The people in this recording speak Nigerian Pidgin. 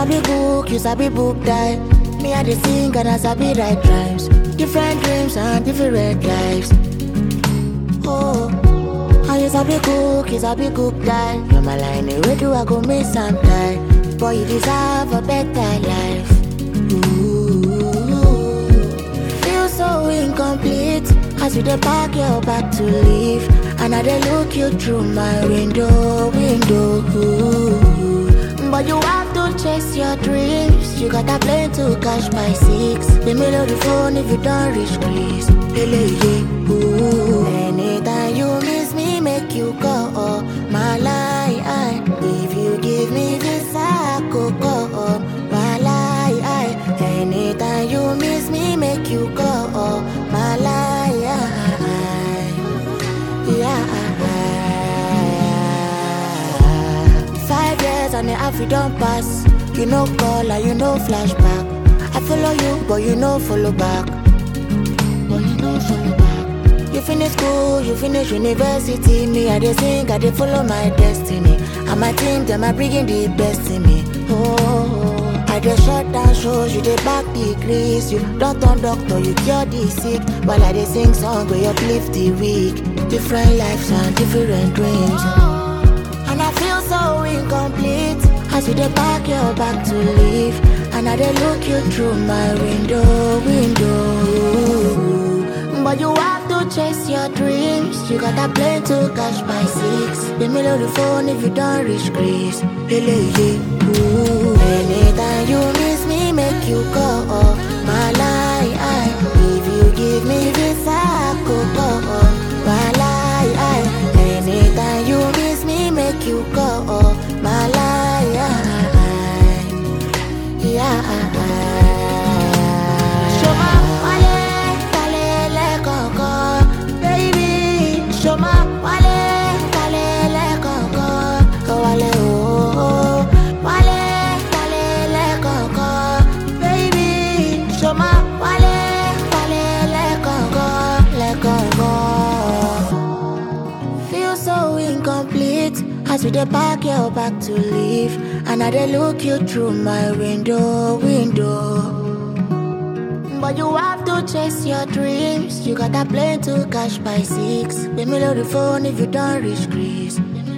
sabi book, you sabi book die. Me I dey sing and I sabi write rhymes. Different dreams and different lives. Oh, and you sabi cook, you sabi cook die. You're my line, where do I go miss some die? Boy, you deserve a better life. Ooh, feel so incomplete as you dey pack your bag to leave, and I dey look you through my window, window. Ooh. But you have to chase your dreams. You got a plane to catch by six. The middle of the phone if you don't reach Greece. Hele, yeah, ooh. Anytime you miss me, make you go. My lie, if you give me this, I could go. My lie, anytime you miss me, make you go. My lie, yeah. Five years and the half you don't pass. You know call and you know flashback. I follow you, but you know follow back. But you know follow back. You finish school, you finish university. Me, I dey sing, I dey follow my destiny. And my team, them are bringing the best in me. Oh, I dey shut down shows, you dey back degrees. You don't turn doctor, you cure the sick. While I dey sing song, where you uplift the weak. Different lives and different dreams. And I feel so incomplete as you dey pack your bag to leave. And I dey look you through my window, window. But you have to chase your dreams. You got a plane to catch by six. The middle of the phone if you don't reach Greece. Hele, yeah, ooh. Anytime you miss me, make you go. My lie, if you give me this, I could go. My lie, anytime you miss me, make you go. My lie, yeah. Shoma, wale, kalele, koko, baby. Shoma, wale, kalele, koko, wale, oh, oh. Wale, kalele, koko, baby. Shoma, wale, kalele, koko, le koko. Feel so incomplete as we dey pack your bag to leave, and I dey look you through my window, window. But you have to chase your dreams. You got a plane to catch by six. The middle of the phone if you don't reach Greece.